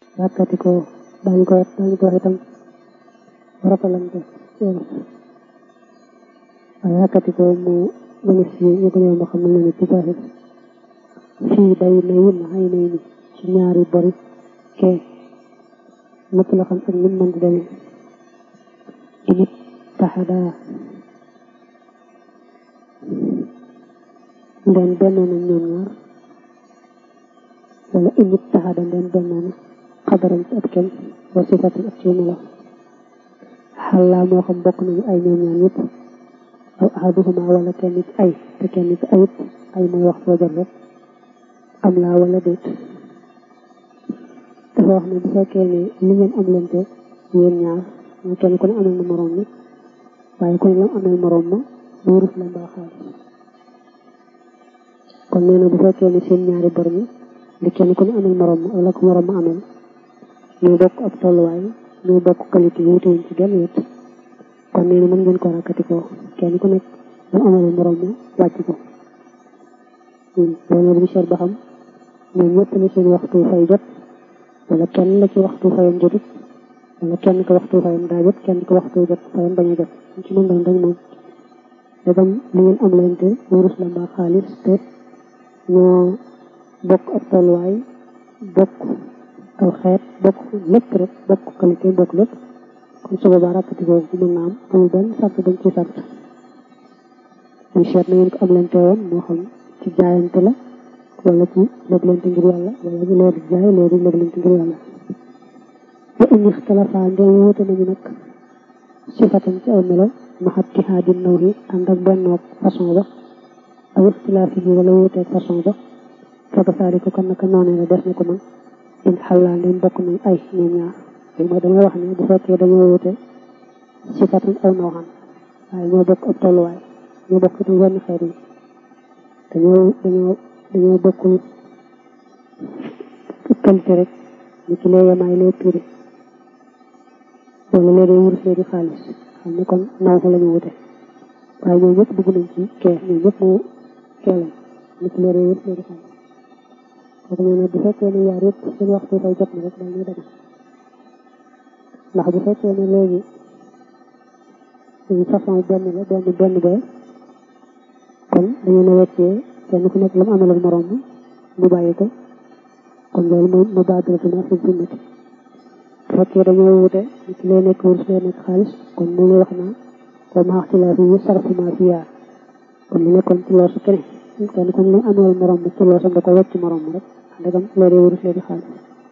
rakkati ko daañu ko daañu ko wax itam rafalante waaye rakkati ko mu gën a siiw ñu gën a yomb xam ne ne ci saaxir fii day na yin xay nay ni ci ñaari bori kee nëpp la xam ak nim mën di demee init taxadaa ndeen bennoo nañ ñoom ñaar wala init taxada ndeen bennoo na xabaram ci ab kenn wa sifatan ak ci melo xallaa moo xam bokk nañu ay ñoom ñaar ñëpp aw ahaduhuma wala kenn ci ay te kenn ci ayit ay mooy wax soo jot rek am laa wala déet dafa wax ne bu fekkee ne li ngeen am lente yéen ñaar mooy kenn ku ne amal na moroom mi waaye ku ne lam amal moroom ma wurus la mbaa xaalis kon nee na bu fekkee ne seen ñaari bor mi li kenn ku ne amal moroom ma wala ko moroom ma amal ñoo bokk ab tolluwaay ñoo bokk qualité yi wutewuñ ci genn wet kon nee na mën ngeen ko rakkati ko kenn ku nekk lam amal moroom ma wàcc ko loolu dañu seet ba xam ñoom ñëpp la seen waxtu fay jot wala kenn la ci waxtu fayam jotut wala kenn ko waxtu fayam daa jot kenn ko waxtu jot fayam bañ a jot ci mën doon rek moom dagam li ngeen am lente wurus la mbaa xaalis te ñoo bokk ab tolluwaay bokk aw xeet bokk lépp rek bokk qualité bokk lépp kon su boobaa rakkati boobu mën na am amul benn sart bañ ci sart ñu seet na ngeen ko am lente woon moo xam ci jaayante la wala ci léglante ngir yàlla wala ñu léegi jaay léegi léglante ngir yàlla wa in ixtalafa ndee wuute nañu nag sifatan ci aw melo maxat tihaadi naw yi ànd ak bennoog façon ba aw ixtilaafi yi wala wuuteeg façon ba faka saari ko kan naka noonee la def na ko man in xallaa ndeen bokk nañ ay ñoom ñaar léegi mooy damay wax ne bu fekkee dañoo wuute sifatan aw naw xam waaye ñoo bokk ab tolluwaay ñoo bokk itam wenn xeet yi dañoo dañoo dañoo bokkul qualité rek ni ci lee yemaay lee piri wala lee day wurus lee di xaalis xam ne kon naw fa la ñu wute waaye ñoo ñëpp dugg nañ ci kee ñoo ñëpp mu kee lañ ni ci lee day wurus lee di xaalis kooku nee na bu fekkee ne yaar yëpp seen waxtu fay jot na rek daal ñuy dagg ndax bu fekkee ne léegi façon benn la benn benn ba kon dañu ne weccee kenn ku nekk la mu amal ak moroom mi mu bàyyi ko kon loolu mooy mu baadoratuna fi sunnati bu fekkee dañoo wute ci lay nekk wurus lay nekk xaalis kon mu lay wax naa wa ma ixtilaafi yi sarfu ma fiya kon li nekkoon ci loosu keneen kenn ku ne la amal moroom mi ci loosam da ko wecc moroom mi rek ndegam lay dee wurus lay di xaalis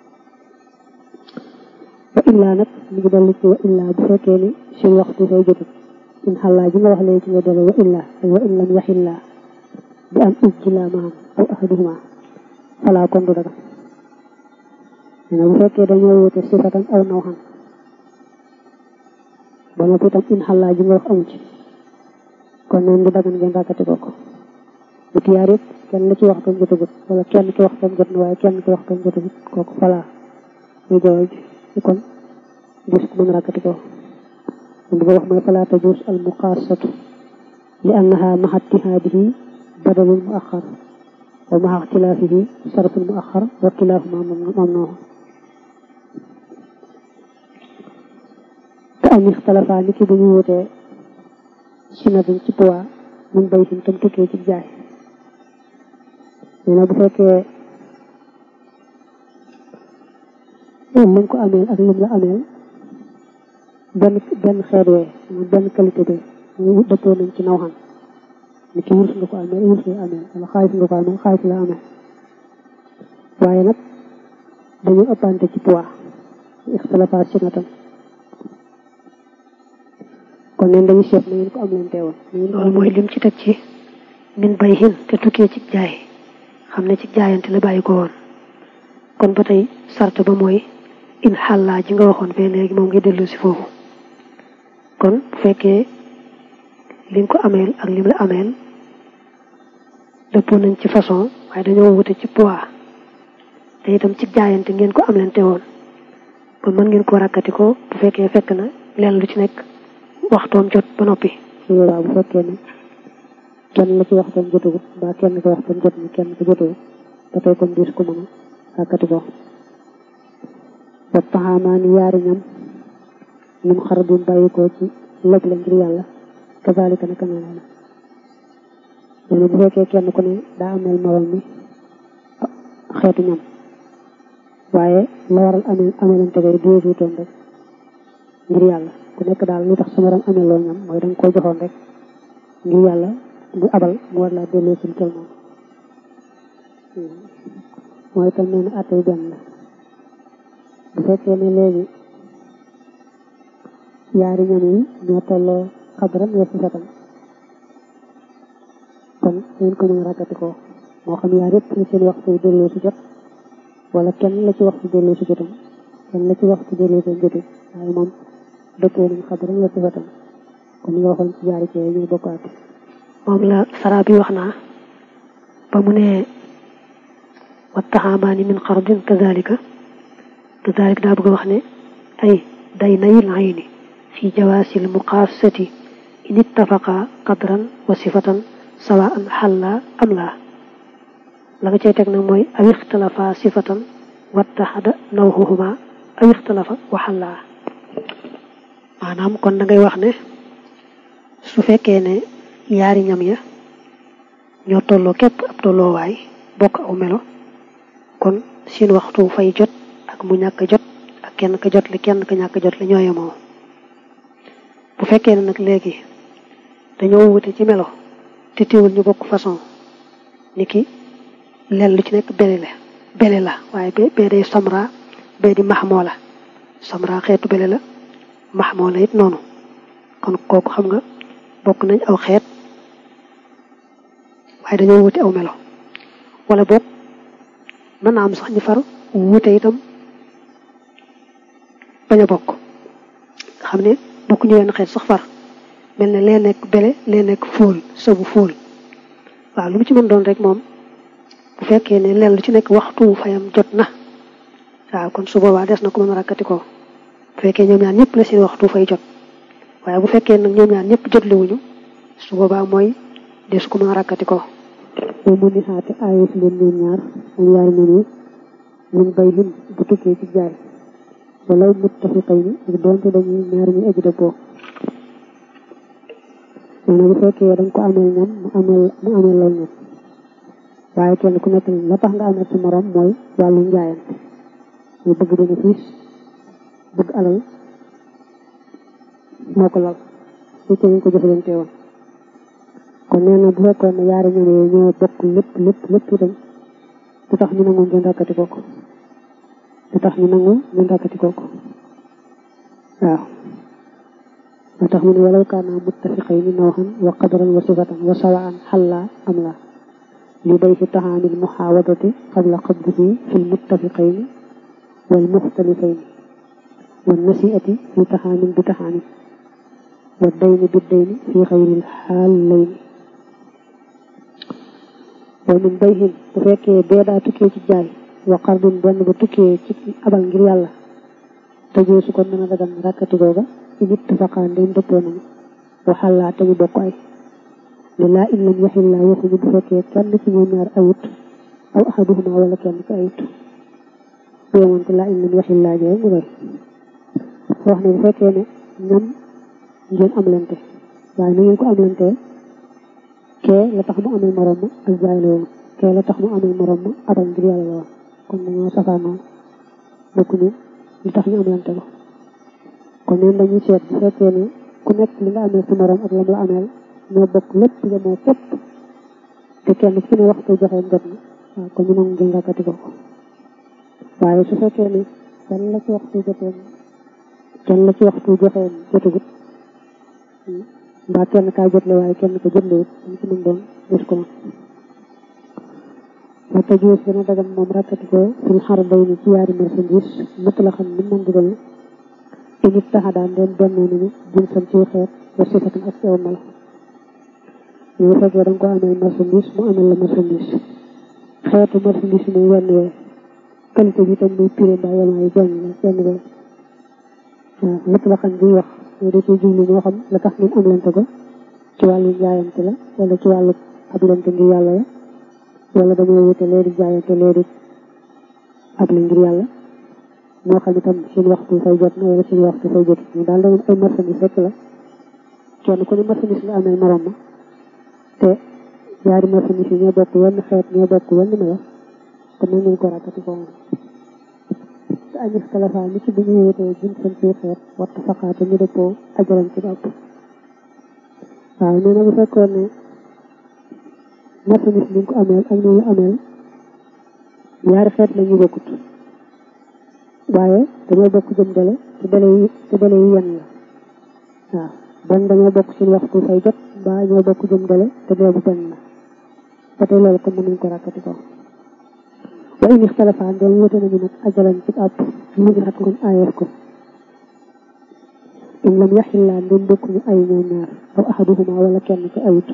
wa illaa nag mu ngi dellu ci wa illaa bu fekkee ni seen waxtu fay jotut in xallaa ji nga wax léegi ci nga dellu wa illaa ak wa in lam yaxillaa bi am ujjilaa maam aw ahaduhuma falaa kon du daga nee na bu fekkee dañoo wute sifatan aw naw xam ba noppi itam in xallaa ji nga wax amu ci kon neen du dagan ngeen rakkati ko ko bu tiyaar yëpp kenn la ci waxtoom jotagut wala kenn ki waxtoom jot na waaye kenn ki waxtoom jotagut kooku falaa muy jawal ji kon gis ko mën rakkati ko bu ko wax mooy falaa tajuus al muqaasatu li annaha maxa ittihaadihi badalul mu axar wa maxa ixtilaafihi sarful mu axar wa kilaahuma mamnuu te am ixtilafaa ni ki bu ñu wutee sinabin ci poids mun bay sin tam tukkee ci jaay nee na bu fekkee lim ko ameel ak lim la ameel benn benn xeet wee benn qualité bi ñu dëppoo nañ ci naw xam ni ki wurus nga ko amee wurus nga amee wala xaalis nga ko amee xaalis la amee waaye nag dañu ëppante ci poids ixtilafa sinatan kon neen dañu seet na ngeen ko am leen teewoon loolu mooy lim ci teg ci min bay hin te tukkee ci jaay xam ne ci jaayante la bàyyi ko woon kon ba tey sart ba mooy in xàllaa ji nga waxoon fee léegi moom ngi dellu si foofu kon bu fekkee li nga ko ameel ak lim la ameel dëppoo nañ ci façon waaye dañoo wute ci poids te itam ci jaayante ngeen ko am leen te woon kon mën ngeen ko rakkati ko bu fekkee fekk na leen lu ci nekk waxtoom jot ba noppi su boobaa bu fekkee ne kenn la ci waxtoom jotagut mbaa kenn ko waxtoom jot na kenn ko jotagut ba tey kon diis ko mën a rakkati ko wa taxaamaani yaari ñam min xarabin bàyyikoo ci lëg la ngir yàlla kazalika naka noonu la nee na bu fekkee kenn ku ne daa ameel morom mi xeetu ñam waaye la waral amee ameelante gay déesuutoon rek ngir yàlla ku nekk daal lu tax sa morom ameeloo ñam mooy danga koo joxoon rek ngir yàlla bu abal mu war laa delloo suñ kel moom mooy tam nee na attey benn la bu fekkee ne léegi yaari ñam yi ñoo tolloo xadran wa sifatan kon ngeen ko mën a rakkati ko moo xam yaar yëpp seen waxtu delloo si jot wala kenn la ci waxtu delloo si jotam kenn la ci waxtu delloo si jotu waaye moom dëppoo nañ xadran wa sifatan kon nga waxoon ci jaari cee ñu bokkaat moom la sara bi wax naa ba mu ne wattaxaamaani min xardin kazalika kazalika daa bëgg a wax ne ay day nayil ayni fi jawaasil muqaasati in ittafaqa qadran wa sifatan sawaan xalla am laa la nga cay teg nag mooy aw ixtalafa sifatan wattaxada nawhuhuma aw ixtalafa wa xallaa maanaam kon da ngay wax ne su fekkee ne yaari ñam ya ñoo tolloo képp ab tolloowaay bokk aw melo kon seen waxtu fay jot ak mu ñàkk jot ak kenn ka jot li kenn ka ñàkk jot li ñoo yemoo bu fekkee ne nag léegi dañoo wute ci melo te teewul ñu bokk façon ni ki len lu ci nekk bele la bele la waaye be bee day samra bee di maxmoo la samra xeetu bele la maxmoo la it noonu kon kooku xam nga bokk nañ aw xeet waaye dañoo wute aw melo wala boog mën naa am sax ñu far wute itam bañ a bokk xam ne bokk ñu wenn xeet sax far mel ne lee nekk bele lee nekk fóol sabu fóol waaw lu mu ci mën doon rek moom bu fekkee ne leen lu ci nekk waxtu fayam jot na waaw kon su boobaa des na ko mën a rakkati ko bu fekkee ñoom ñaar ñëpp la seen waxtu fay jot waaye bu fekkee nag ñoom ñaar ñëpp jotliwuñu su boobaa mooy des ko mën a rakkati ko moom mu ni xaate aayus leen ñoom ñaar am yaari ñoom yi mun bay lin bu tukkee ci jaay wala muttafiqay ni ak doonte dañuy ñaar ñu egg dëppoo nee na bu fekkee dañ ko ameel ñam mu ameel mu ameel lool ñam waaye kenn ku nekk la tax nga amee sa morom mooy wàllu njaayante ñu bëgg bénéfice bëgg alal moo ko lal su ci ñu ko jëfalante woon kon nee na bu fekkoon ne yaari ñoom yooyu ñoo bokk lépp lépp lépp itam du tax ñu nangu ngeen rakkati kooku du tax ñu nangu ngeen rakkati kooku waaw moo tax mu ne walaw kaana muttafiqayni nawhan wa qadran wa sifatan wa sawaan xalla am la li bay fi taxaamil muxaawadati qabla qabdihi fi lmuttafiqayni wal muxtalifayni wal nasiati fi taxaamin bi taxaamin wa dayni bi dayni fi xayril xaalayni wa min bayhin bu fekkee bee daa tukkee ci jaay wa qardin benn ba tukkee ci abal ngir yàlla tëjee su ko mën a dagan rakkati googa in ittafaqaa ndem dëppoo nañu waxallaa te ñu bokk ay ne laa in lam yaxillaa waxuñu bu fekkee kenn ci ñoom ñaar ayut aw ahaduhuma wala kenn ko ayut bu yemoon te laa in lam yaxillaa jee mu doy wax ne bu fekkee ne ñam ngeen am lente waaye na ngeen ko am lente kee la tax mu amul morom ma ak jaay la woon kee la tax mu amul morom ma abal ngir yàlla la woon kon dañoo safaanoo bokkuñu li tax ñu am lente ko kon neen dañuy seet bu fekkee ne ku nekk li nga amee sa morom ak lam la ameel ñoo bokk lépp yemoo fépp te kenn ci ne waxtu joxe jot na waaw kon ñu nangu ngeen rakkati ko waaye su fekkee ne kenn la ci waxtu jotee kenn la ci waxtu joxe jotagut mbaa kenn kaa jotle waaye kenn ko jotlewut ñu ci mën doon gis ko wa tajuus dana dagan moom rakkati ko fil xar day ni ci yaari marchandise mëtt la xam ni mën di demee init taxadaan leen bennoo nañu jinsan ci xeet wa sifatan ak ci aw melo ñu fekkee da nga ko amee marchandise mu amel la marchandise xeetu marchandise muy wenn wee qualité bi tam muy prix mbaa yemaay benn la benn wee waaw lépp la xam bi wax ñoo da ciy jublu moo xam la tax ngeen am lante ko ci wàllu jaayante la wala ci wàllu ab lante ngir yàlla la wala dañoo wute lee di jaayante lee di ab la ngir yàlla moo xam itam seen waxtu fay jot na wala seen waxtu fay jot ñu daal dañu ay marchandise rek la kenn ku ne marchandise la amee morom ma te ñaari marchandise yi ñoo bokk wenn xeet ñoo bokk wenn melo kon nañ leen ko rakkati ko te añis kalafa ni ci bi ñu wutee jën seen ci xeet wattu faqaate ñu dëppoo ajaran ci bopp waaw nee na bu fekkoon ne marchandise bi nga ko ameel ak ni ñu ameel ñaari xeet la ñu bokkut waaye dañoo bokk jëm dele te dele yi te dele yi yenn la waaw benn dañoo bokk seen waxtu fay jot mbaa ñoo bokk jëm dele te dele bu benn la ba tey loolu kon mënuñ ko rakkati ko wa in ixtalafaa ndeel wute nañu nag ajalan ci àpp ñu ngi xat kon aayeef ko in lam yaxillaa ndeen bokkuñu ay ñoom ñaar aw ahaduhuma wala kenn ko ayut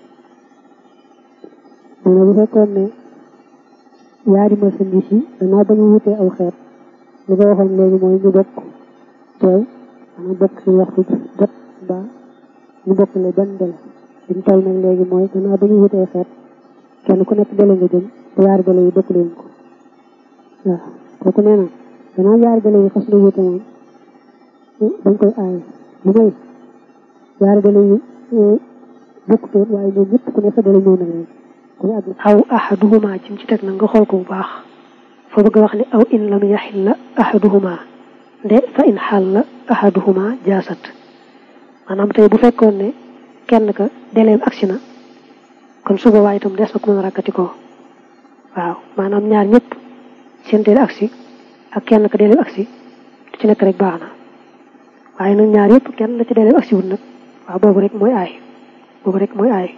nee na bu fekkoon ne ñaari marchandise yi danaa ba ñu wutee aw xeet li ko waxoon léegi mooy ñu bokk teew maanaam bokk si waxtu jot ba ñu bokk le benn dele liñ toll nag léegi mooy danaa ba ñu wutee xeet kenn ku nekk dele nga jëm te yaari dele yi bokk leen ko waaw kooku nee na danaa yaari dele yi xas na wute moom dañ koy aaye lu may yaari dele yi bokkutoon waaye ñoom ñëpp ku ne sa dele ñëw na leen aw ahaduhuma ci ci teg na nga xool ko bu baax foo bëgg a wax ne aw in lam yaxilla ahaduhuma nde fa in xalla ahaduhuma jaasat maanaam tey bu fekkoon ne kenn ka deleem agsi na kon suba waaye itam des na ko mën a rakkati ko waaw maanaam ñaar ñëpp seen dele agsi ak kenn ka deleem agsi du ci nekk rek baax na waaye nag ñaar yëpp kenn la ci deleem agsi wut nag waaw boobu rek mooy aay boobu rek mooy aay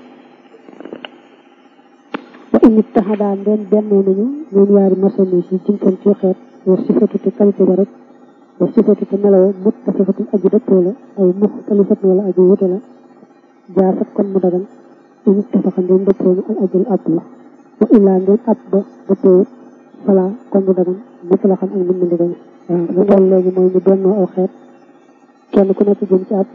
wa in ittahadaa ndeen bennoo nañu ñoom ñaari marchandise yi jinsan ci xeet wa sifatu te qualité ba rek wa sifatu te meloo muttafiqatu aju dëppoo la aw muxtalifat wala aju wute la jaasat kon mu dagan in ittafaqa ndeen dëppoo ñu al ajul ab la wa illaa ndeen ab ba dëppoo fala kon mu dagan mutlaqan ak mën na ndigal waaw lu toll léegi mooy ñu bennoo aw xeet kenn ku nekk jëm ci ab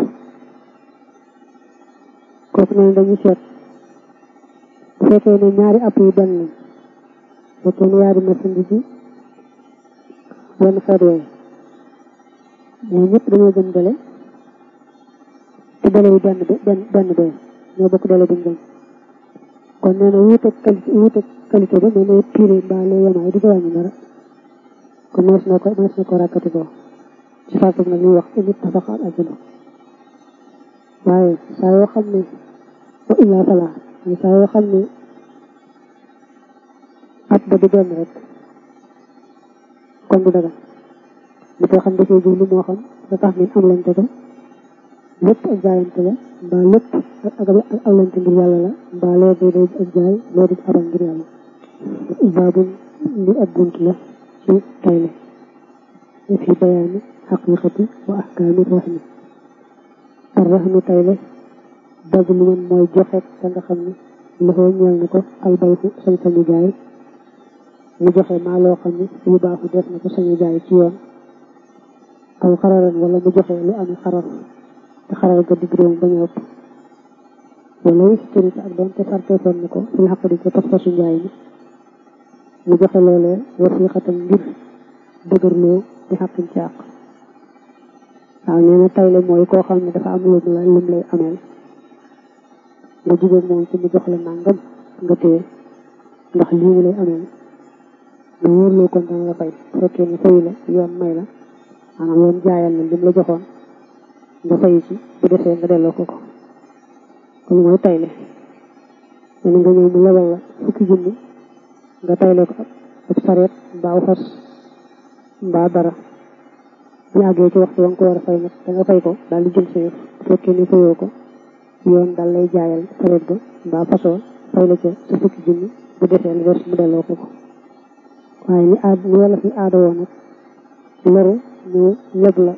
kooku noonu dañuy seet bu fekkee ne ñaari app yi benn lañ fekkee ne ñaari marchandise yi benn xeet yooyu ñoo ñëpp dañoo jëm dele te dele yi benn benn benn bee ñoo bokk dele buñ jëm kon nee na wuute qualité wuute qualité ba nee na pire mbaa lee yemaay di ko wàññi dara kon nees na ko nees na ko rakkati ko ci fàttali nag ñuy wax init tafaqa al ajlu waaye saa yoo xam ne wa illaa falaa mais saa yoo xam ne at ba du benn rek kon du dagal li koy xam dafay jublu moo xam da tax min am lante ko lépp ak jaayante la mbaa lépp ak ak awlante ngir yàlla la mbaa lee day day ak jaay lee di abal ngir yàlla baabun li ab bunt la ci tayle fi bayaani xaqiqati wa ahkaami rahmi ar rahmi tayle dagg lu man mooy joxe ka nga xam ne loxoo ñeel na ko albaytu sañ sañu jaay mu joxe maa loo xam ne lu baaxu def na ko sañu jaay ci yoon aw xararan wala mu joxe lu ami xarar te xarar ga digg réew bañ a ëpp wala historique ak doon te sarteefoon na ko fil xaq di ko pas-pasu njaay mi mu joxe loolee wasiixatam ngir dëgërloo di xaqin ci àq waaw nee na tayle mooy koo xam ne dafa am lu la lim lay ameel nga jigéen moom ci mu jox la nangam nga téye ndax lii mu lay ameel nga wóorloo kon dana la fay fekkee ne fayu la yoon may la maanaam yoon jaayal na lim la joxoon nga fayu ci bu defee nga delloo ko ko kon mooy tayle nee nga ñëw mu lebal la fukki junni nga tayle ko ab sareet mbaa fas mbaa dara bu àggee ci waxtu wa nga ko war a fay nag da nga fay ko daal di jël sa yëf bu fekkee ni fayoo ko yoon daal lay jaayal sareet ba mbaa fasoo fay la ca sa fukki junni bu defee lu des mu delloo ko ko waaye ni aad ni wala fi aada woo nag loru ñu leb la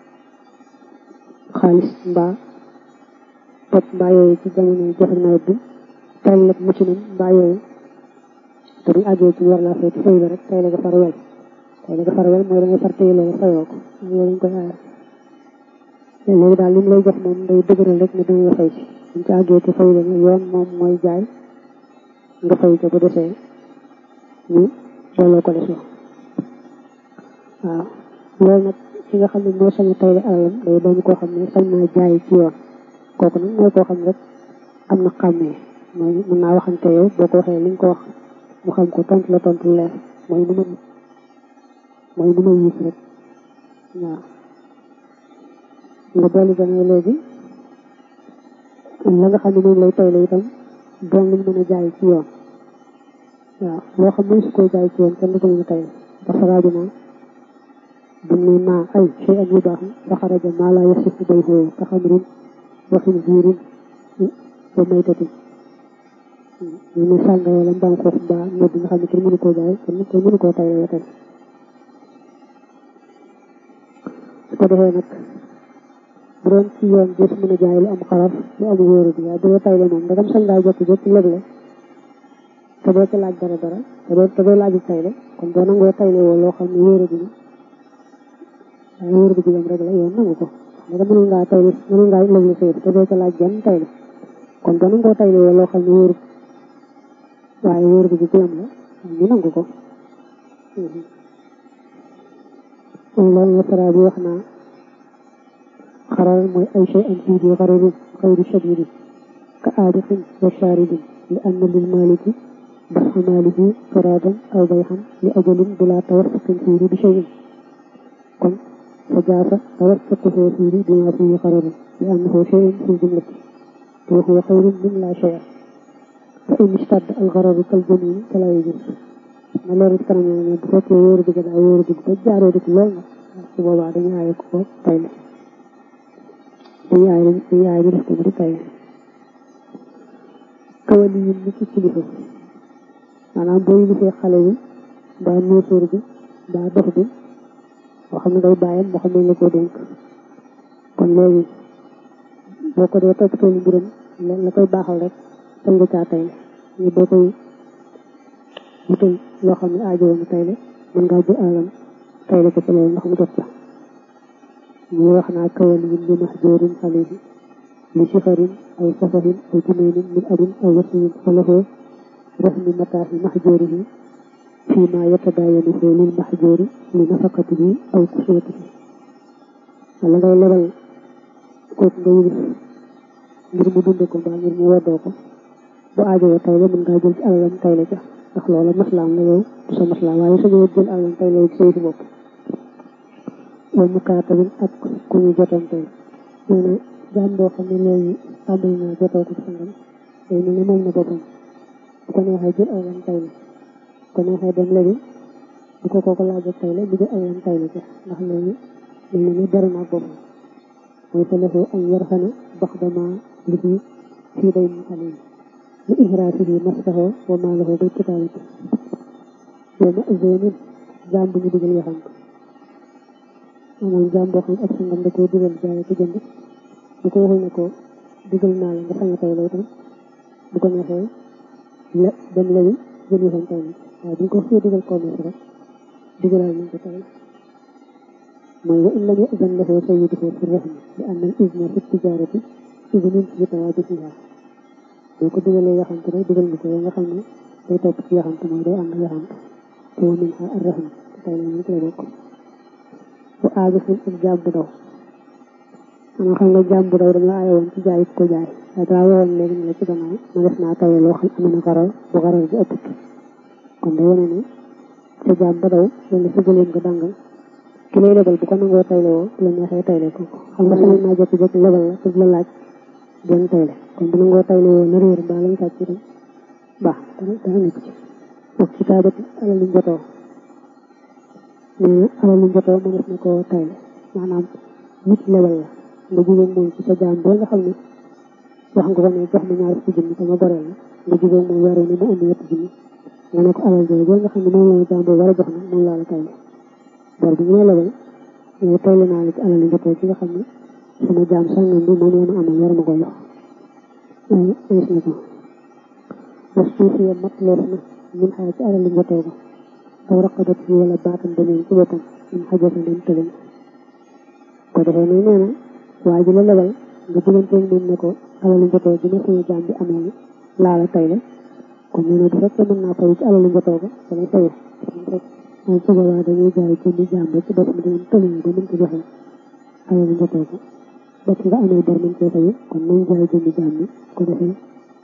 xaalis mbaa pot mbaa yooyu ci jamono joxe nawet bi tay leb mucc nañ mbaa yooyu te bu àggee ci war laa fay ci fay la rek tay la nga far wel tay la nga far wel mooy da ngay far téye loolu fayoo ko loolu lañ koy aaya léegi daal li mu lay jox moom day dëgëral rek ne danga la fay ci buñ ci àggee ci fay la yoon moom mooy jaay nga fay ko bu desee ñu delloo ko des waaw loolu nag ki nga xam ne moo sañ a tayle alalam day doon koo xam ne sañ naa jaay ci yoon kooku nag mooy koo xam ne rek am na xàmmee mooy mën naa waxante yow boo ko waxee li nga ko wax mu xam ko tontu la tontu leer mooy nu ma mooy nu ma yiis rek waaw nga dolli gane léegi la nga xam ne moom lay tayle itam doon luñ mën a jaay ci yoon waaw loo xam ne su koy jaay ci yoon kenn du ko mën a tayle dafa raaju naa bu ne maa ay shay an yu baax fa xaraja maa laa yasifu bay xoo ka xamrin wa xinziirin wa maytatin ñu ne sàngara la mbaam xoox mbaa ñoom nga xam ne kenn mënu koo jaay kenn kenn mënu koo tayle tey su ko defee nag bu doon ci yoon bés mën a jaay lu am xaraf lu am wóoru bi waaye bu dee tayle moom ndagam sañ ngaa jot jot leble te doo ci laaj dara dara te doo te doo laaju tayle kon boo nangoo tayle woo loo xam ne wóoru bi waaye wóoru bi jigéen rek la yoon nangu ko ndaga mënul ngaa tayle mënul ngaa leble sa te doo ci laaj benn tayle kon boo nangoo tayle woo loo xam ne wóoru waaye wóoru bi jigéen la ñu nangu ko loolu la sara bi wax naa xarar mooy ay shay an fii bi xararin xayri shadidin ka aadixin wa shaaridin li anna lil maliki dafa maalihi faradan aw bayxan li ajalin bila tawassuqin fiiri bi shayin kon fa jaasa tawassuquhu fiiri bima fihi xararin li annahu shay'un fi jumlati wa huwa xayrun min la shay'a fa in istadda al xararu kal jamin fala yajuz ma loolu ci kanam ne bu fekkee wóoru dëgg daa wóoru dëgg ba jaaroo dëgg lool nag su boobaa dañu aaye ko tayle dañu aaye dañu aaye ñu def ko mu di tayle kawali yi ni ci kilifa maanaam boo yilifee xale bi mbaa nuusuur bi mbaa dox bi moo xam ne day bàyyam moo xam ne la ko dénk kon léegi boo ko dee toppatoo lu mbiram la koy baaxal rek sañ nga caa tayle ñu boo koy wutal loo xam ne aajowoo mu tayle mën ngaa jël alalam tayle ko ci loolu ndax mu jot la ñu wax naa kawali yi li mahjoorin xalihi li sifarin aw safarin aw juneenin min abin aw wasiyin falahu rahmi mataahi mahjoorihi fii ma yatadaayanuhu lil mahjoori li nafaqatihi aw kusuwatihi wala ngay lebal kooku nga yilif ngir mu dunde ko mbaa ngir mu woddoo ko bu aajowoo tayle mën ngaa jël ci alalam tayle ca ndax loola maslaam la yow du sa maslaam waaye sa ñëwet jël alalam tayle ci say si bopp wa mukaatabin ak ku ñu jotante nee na jaam boo xam ne léegi tàmbali naa jotoo ko sangam day mel ne moom na boppam bu ko neexee jël alalam tayle bu ko neexee dem léegi bu ko kooku laaj ak tayle mu jël alalam tayle ca ndax léegi mel na ne dara naa boppam mooy fa lahu an yarxana baxdama li fi fii day mu xale li ihraasihi mastaho wa maalahu bil kitaabati yow ma zonin jaam bu ñu digal yaxam maanaam jaam boo xam ne ak sangam da koo digal jaay ko jënd bu ko waxul ne ko digal naa la nga sañ a tay lay tam bu ko neexee la dem léegi jël yaxam tay waaye bu ko xëy digal commerce rek digalal nañ ko tay mooy wa in lam yazan lahu sayyiduhu fi rahmi li anna al izna fi tijarati idnun fi tawajudiha boo ko digalee yaxamte rek digal nga ko yow nga xam ne day topp ci yaxamte mooy day ànd yaxamte te wa min ha arrahim te tay la ñu ci la bokk bu aajo fi ak jaam bu daw ama xam nga jaam bu daw dañ la aaye woon ci jaay ko jaay waaye daa waxoon léegi ne la ci gannaaw ma def naa taye loo xam am na xaral bu xaral bi ëpput kon day wane ne sa jaam ba daw wala sa gëleem nga dàngal ki lay lebal bu ko nangoo tayle woo bu la neexee tayle ko xam nga sama naa jékki-jékki lebal la te la laaj benn tayle kon bu nangoo tayle woo na réer mbaa lañ sàcc itam baax dara dara nekk ci ak ci taabati alalu njotoo nee na alalu njotoo mënees na koo tayle maanaam nit lebal la nga jigéen moom ci sa jaam boo nga xam ne wax nga ko ne jox ma ñaar fukki junni te ma boreel la nga jigéen moom waree ni mu indi ñetti junni nga ne ko alal jooju boo nga xam ne moom la jaam boo war a jox na moom laa la tayle bor bi ñu may lebal yow tayle naa la ci alalu njotoo ci nga xam ne sama jaam sàngam bi moom la ma amal war ma ko jox gis na ko was suufiya mat loof na min xaa ci alalu njotoo ba aw raqabat fi wala baatam beneen ci boppam min xajata leen tëleen ko defee nag nee na waa ji la lebal nga diganteeg moom ne ko alalu njotoo bi ma sama jaam bi amee laa la tayle kon nee na bu fekkee mën naa fayu ci alalu njotoo ba damay fayu moom su boobaa dañuy jaay jëndi jaam ba ci bopp mi dañu tële ba mën ko joxe alal njëkkee ko ba ci nga amee bor mën cee fayu kon nañ jaay jëndi jaam bi ko defee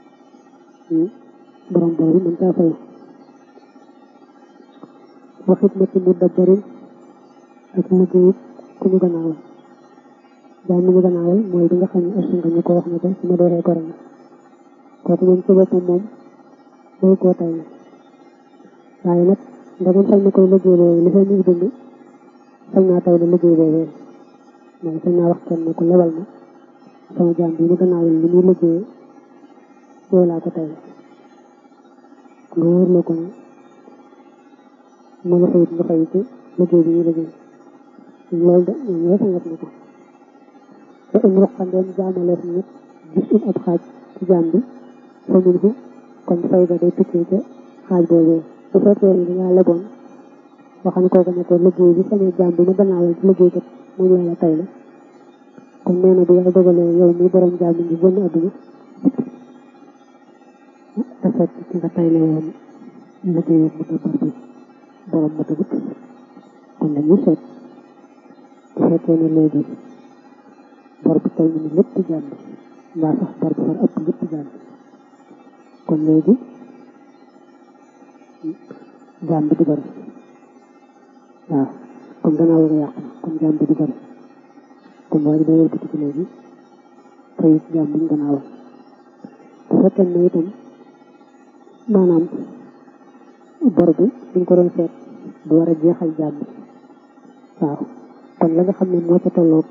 borom bor bi mën caa fayu waxit ma ci mu dabbarin ak liggéey ku ñu gannaawal jaam mi ñu gannaawal mooy bi nga xam ne ërsëng ñu ko wax ne ko su ma dooree ko ren kooku moom ci boppam moom day koo tay waaye nag ndagam sañ na koy liggéey boobu li fay ñu dund sañ naa tay la liggéey boobu mooy sañ naa wax kenn ne ko lebal ma sama jaam bi mu gannaawal li muy liggéey yow laa ko tay nga wóor la ko ne mu nga fayit nga fay ci liggéey bi ñu liggéey loolu de ñoom ñoo sangat na ko te um ruqandeem jaamaleef nit gis um ab xaaj ci jaam bi fa mun fu kon fay ga day tukkee ca xaaj boobee bu fekkee ni dangaa leboon waxam kooku ne ko liggéey bi sama jaam bi mu gannaawal ci liggéey kat moom laa la tay la kon nee na bu yàlla dogalee yow mi borom jaam bi ngi génn àdduna te fekk ci nga tay la woon liggéey mu dabar bi borom ma tagut kon dañuy seet bu fekkee ne léegi bor bi tay ni lépp jaam bi mbaa sax bor bi far ëpp lépp jaam bi kon léegi jaam bi du bari waaw comme gannaaw nga yàqu kon jaam bi du bari kon waa ji day wëlbati ci léegi fay jaam bi ñu gannaawal bu fekkee ne itam maanaam bor bi duñ ko doon seet du war a jeexal jaam bi waaw kon la nga xam ne moo ca tolloog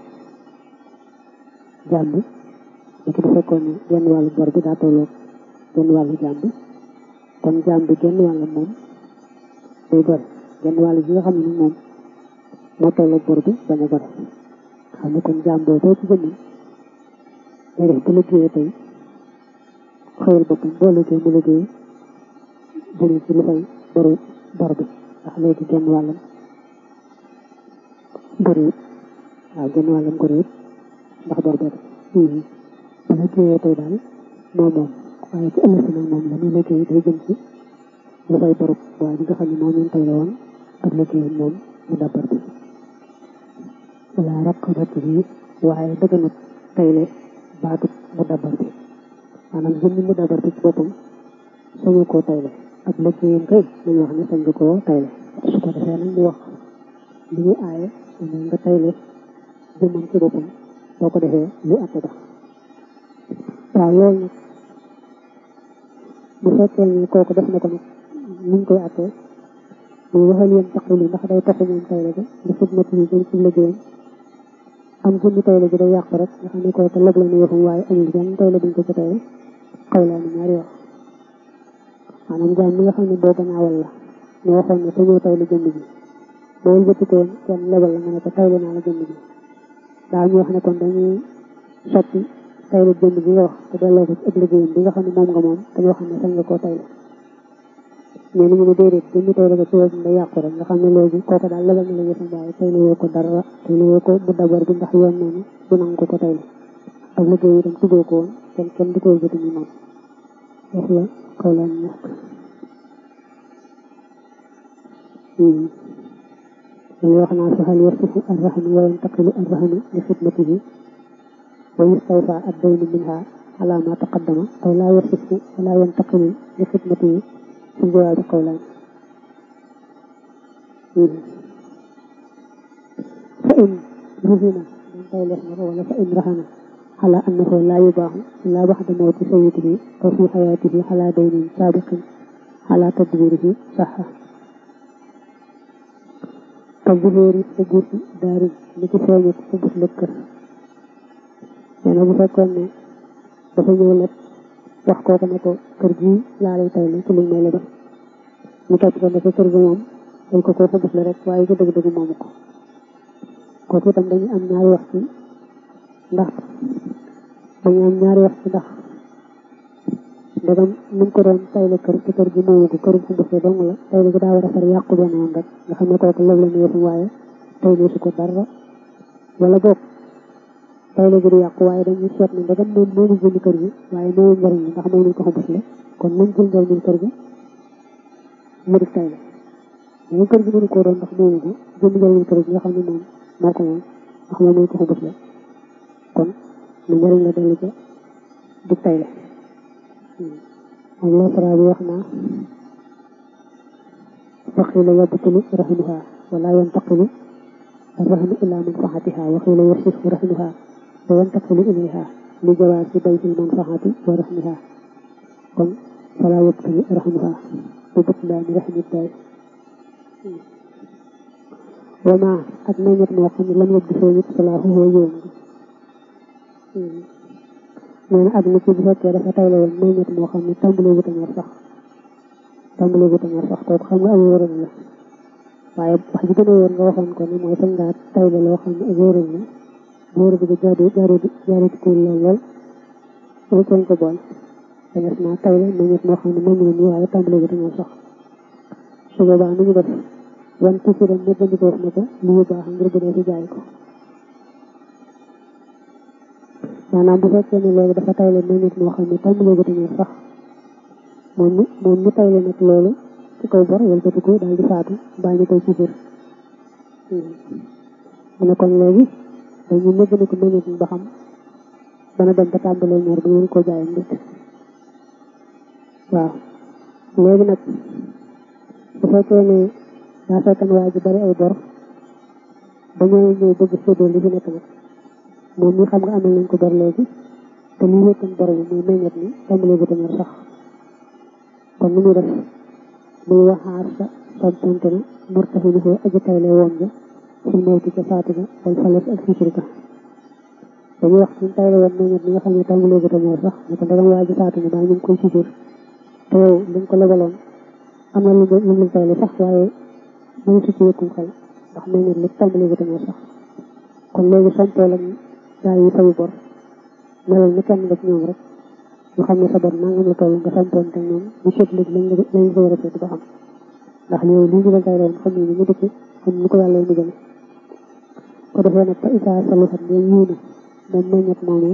jaam bi li ko bu fekkoon ne genn wàllu bor bi daa tolloog genn wàllu jaam bi kon jaam bi genn wàllu moom day gore genn wàllu bi nga xam ne moom moo tolloog bor bi bañ a gore xam ne kon jaam boobu ci jëmmi day def bu liggéeyee tey xëyal boppam boo liggéey mu liggéey jëriñ ci lu fay boru bor bi ndax léegi genn wàllam gëréet waaw genn wàllam gëréet ndax bor bor bu liggéeyee tey daal moom moom waaye ci ëllëg si nag moom la muy liggéey day jëm ci lu fay boru waaye bi nga xam ne moom ñun tey la woon ak liggéey moom mu dabbar bi wala raqabat bi waaye dëgganut tayle baatut mu dabbar bi maanaam jëmmi mu dabbar bi ci boppam sañu koo tayle ak liggéeyam kay nañu wax ne sañ nga koo tayle su ko defee nag mu wax li ñu aaye mooy nga tayle jëmmam ci boppam boo ko defee lu atte ba waaw loolu nag bu fekkee ne kooku def na ko nag nuñ koy attee muy waxal yéen taquli ndax day toxu moom tayle bi di xidmati yi jëm ci liggéeyam am jëmmi tayle bi day yàqu rek nga xam ne kooku lëg la nu yëfum waaye amul benn tayle buñ ko ci tayle xaw laa ni ñaari wax maanaam jaam mi nga xam ne boo gannaawal la ñu waxoon ne te ñëw tayle jëmm ji boo wëlbatikoon kenn lebal la nga ne ko tayle naa la jëmm ji daa ñu wax ne kon dañuy soppi tayle jëmm ji nga wax te delloo ko ci ëpp liggéeyam bi nga xam ne moom nga moom te ñu wax ne sañ nga koo tayle mais ni ñu ne déedéet jëmmi tayle ko ci wëgg nga yàqu rek nga xam ne léegi kooku daal lebal na la yëfam waaye tayle woo ko dara tayle woo ko bu dabar bi ndax yoon noonu du nangu ko ko tayle ak liggéey itam tuddoo ko woon kenn kenn di ko wëlbati ñu moom wax la kaw laa ñu ñàkk li wax naa fi hal yarsifu arrahnu wa yantaqilu arrahnu li xidmatihi wa yustawfa addaynu minha ala ma taqaddama aw laa yarsifu wa laa yantaqilu li xidmatihi fi jawaabi qawlaan fa in ruhina dañ koy lees na ko wala fa in rahana على أنه لا يباع إلا بعد موت سيده أو في حياته على دين سابق على تدبيره صح كظهور سجود دار لكي فاجت سجود لكر يعني bu fekkoon ne dafa ñëw lépp wax kooku ne ko kër gi laa lay tay ci lu may lebal mu topp ko ne ko kër gi moom dañ ko koo fa gis la rek waaye ko dëgg-dëgg moomu ko kooku itam dañuy am ñaari wax ci ndax dañu am ñaari wax ci ndax ndegam nu mu ko doon tayle kër te kër gi moomu ko kër gu mbëfee dong la tayle gi daa war a far yàqu benn yoon rek nga xam ne kooku léeg la ñu yëfu waaye tayle su ko dara wala boog tayle gi di yàqu waaye dañuy seet ne ndegam moom moomu jënd kër gi waaye moomu njëriñ li ndax moom lañ ko xambasle kon nañ jël njëriñul kër gi mu di tayle mais kër gi mënu koo doon ndax moomu ko jënd njëriñu kër gi nga xam ne moom moo ko moom ndax moom mooy ko xubus la kon lu njëriñ la dellu ca di tayle moom la sara bi wax naa وقيل يبطل رهنها ولا ينتقل الرهن إلى منفعتها وقيل يصح رهنها وينتقل إليها لجواز بيع المنفعة ورهنها قل فلا يبطل رهنها ببطلان رهن الدار وما أدنيت موقع لم يبدو فيه صلاحه يوم nee na àdduna ci bu fekkee dafa tayle woon meññet moo xam ne tàmbalee gu tañor sax tàmbalee gu tañor sax kooku xam nga ay wóoral la waaye wax ji gën a wóor nga waxoon ko ne mooy sañ ngaa tayle loo xam ne ay wóoral la wóor bi jaadu jaadu jaadu ci kuul lool lool loolu koñ ko bool dañes naa tayle meññet moo xam ne meññ na nii waaye tàmbalee gu tañor sax su boobaa nu ñu def wan tuuti dem ne bandikoof na ko lu yu baax ngir bu dee fi jaay ko maanaam bu fekkee ne loolu dafa tayle meññet moo xam ne tàmbalee gu tañor sax moom mi moom mi tayle nag loolu ci kaw bor wëlbati ko daal di faatu mbaa ñu koy sifir mu ne kon léegi dañu nëgg ne ko meññet ba xam dana dem ba tàmbalee ñor bi ngeen ko jaay nit waaw léegi nag bu fekkee ne daa fekkan waa ji bari ay bor ba ñëw ñëw bëgg séddoo li fi nekk nag moom mi xam nga amal nañ ko bor léegi te li wékkan bor bi muy meññet ni tàmbalee bu tañor sax kon ni muy def muy waxaar sa sontante na murtaxi ni foo aji tayle woon ja sul mawti ca faatu ga wal falas ak fisir ka dañuy wax suñ tayle woon meññet ni nga xam ne tàmbalee bu tañor sax ne ko ndagam waa ji faatu na baa ñu ngi koy fisir te yow li nga ko lebaloon am na lu lu mu tayle sax waaye mënu si ci wékkum xel ndax meññet li tàmbalee bu tañor sax kon léegi sompoo lañ gaa yi fayu bor melal ni kenn nga ci ñoom rek ñu xam ne sa bor nangam la toll nga sampoon te ñoom ñu seet léegi lañ lañ ko war a seet ba xam ndax yow lii ñu la tay doon xam ne ni mu dëkk xam ni ko yàlla mu gëne ko defee nag fa isaa saluxat ne yiina moom meññet moomee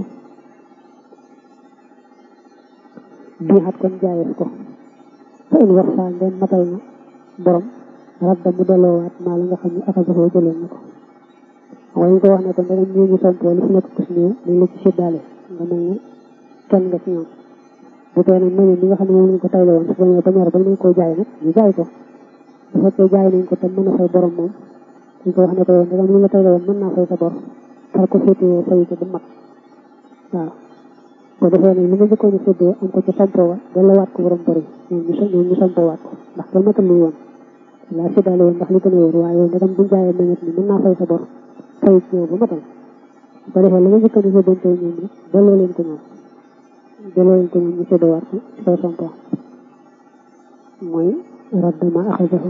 bii xat kon jaayees ko fa in wax saa ngeen matal na borom rabda mu delloowaat maa la nga xam ne akasafoo jëloon na ko waaye ñu ko wax ne ko ndegam ñii ñu sompoo li fi nekk kus néew dañ la ci séddaale nga mel ne kenn nga ci ñoom bu tee nag meññet li nga xam ne moom lañ ko tayle woon su bañee ba ñor ba nañ koy jaay nag ñu jaay ko bu fekkee jaay nañ ko te mën a fay borom moom ñu ko wax ne ko yow ndegam li nga tayle woon mën naa fay sa bor far ko féetewoo fay ko ba mat waaw boo defee nag li nga njëkkoon a séddoo am ko ci sompoo wa delloowaat ko borom bor yi ñoom ñu ñoom ñu sompoowaat ko ndax kenn matal lu woon laa séddaale woon ndax li gën a wóor waaye yow ndegam buñ jaayee meññet ni mën naa fay sa bor fay ci yow ba matal ba defee li nga njëkkoon a séddoo ñoom nag delloo leen ko ñoom delloo leen ko ñoom ñu séddoowaat ko ci kaw sompoo mooy raddama axajahu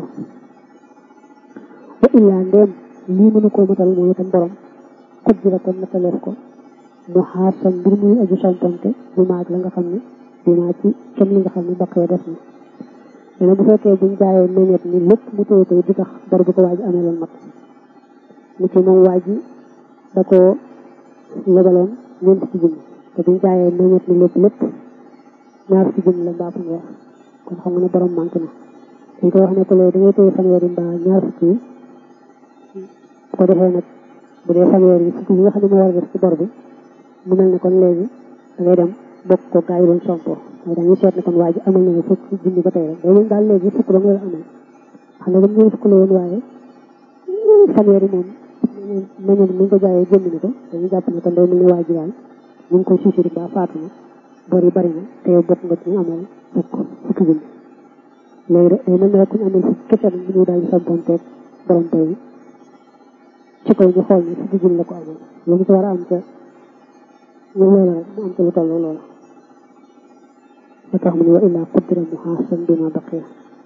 wa illaa ndéem lii mënu koo matal mooy itam borom xut ji la kon nataleef ko mu xaar sa mbir muy aju sompante bi maag la nga xam ne dinaa ci kenn li nga xam ne baqee def na dana bu fekkee buñ jaayee meññet ni lépp mu téye koy di tax bor bu ko waaj amee loon mat mu ci moom waaj da koo lebaloon ñeent ci junni te buñ jaayee meññet ni lépp lépp ñaar ci junni la mbaa fanweer kon xam nga ne borom manqué na dañ ko wax ne ko léegi da ngay téye fanweer yi mbaa ñaar fukki yi bu ko defee nag bu dee fanweer yi fukki yi nga xam ne moo war a def ci bor bi mu mel ne kon léegi da ngay dem bokk ko gaa yi doon sompoo mooy dañuy seet ne kon waa ji amal na fukk junni ba tey rek day leen daal léegi fukk ba nga la amal xam ne comme ñoom fukk la woon waaye fanweer yi moom meññeen mi ngi ko jaayee jënd na ko dañuy jàpp ne kon day mel ne waa ji daal ñu ngi koy siisiri ba faatu na bor yi bari na te yow bokk nga ci ñu amal fukk fukki junni léegi de day mel ne rek ku ñu amal fukk kese nag ñu daal di samponteeg borom tey bi ci kaw ñu xool ni fukki junni la ko amal lu mu ci war a am ca ñu loola rek mu am ca lu toll loola ba tax mu ne wa illaa qaddara muhaasan bima baqiya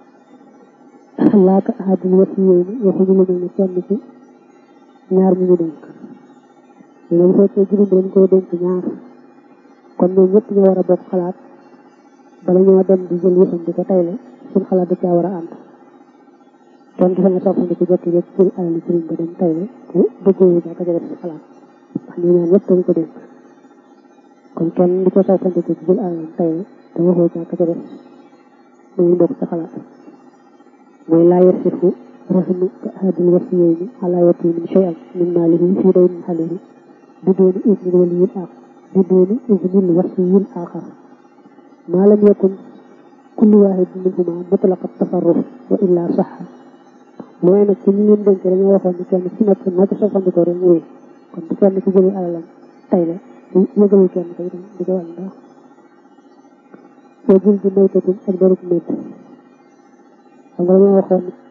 laaka ahadul wasiyayni waxuñu lu mel ne kenn ci ñaar ñu ñu dénk léegi bu fekkee juróom dañ koy dénk ñaar kon ñoom ñëpp ñoo war a bokk xalaat bala ñoo dem di jël yëfam di ko tayle suñ xalaat da caa war a ànd kenn du fa nga soppandi ko jekki jekki jël alali sëriñ ba dem tayle te dëggoo yu ka ca def si xalaat ndax ñu ñaan ñëpp dañ ko dénk kon kenn du ko soppandi ko ci jël alal tayle te waxoo ca ka ca def muy bokk sa xalaat mooy laa yasifu رهن كأحد الوصيين على يتيم شيئا من ماله في دين عليه بدون إذن الولي الآخر بدون إذن الوصي الآخر ما لم يكن كل واحد منهما مطلق التصرف وإلا صح mooy nag ci ñi leen dénk dañoo waxoon ni kenn ci nekk na ci soxandikoo rek ñëwee kon bu kenn ci jëlee alalam tay la yëgalul kenn kay itam di ko wàññi dara soo jël di maytatin ak darub médd xam nga dañoo waxoon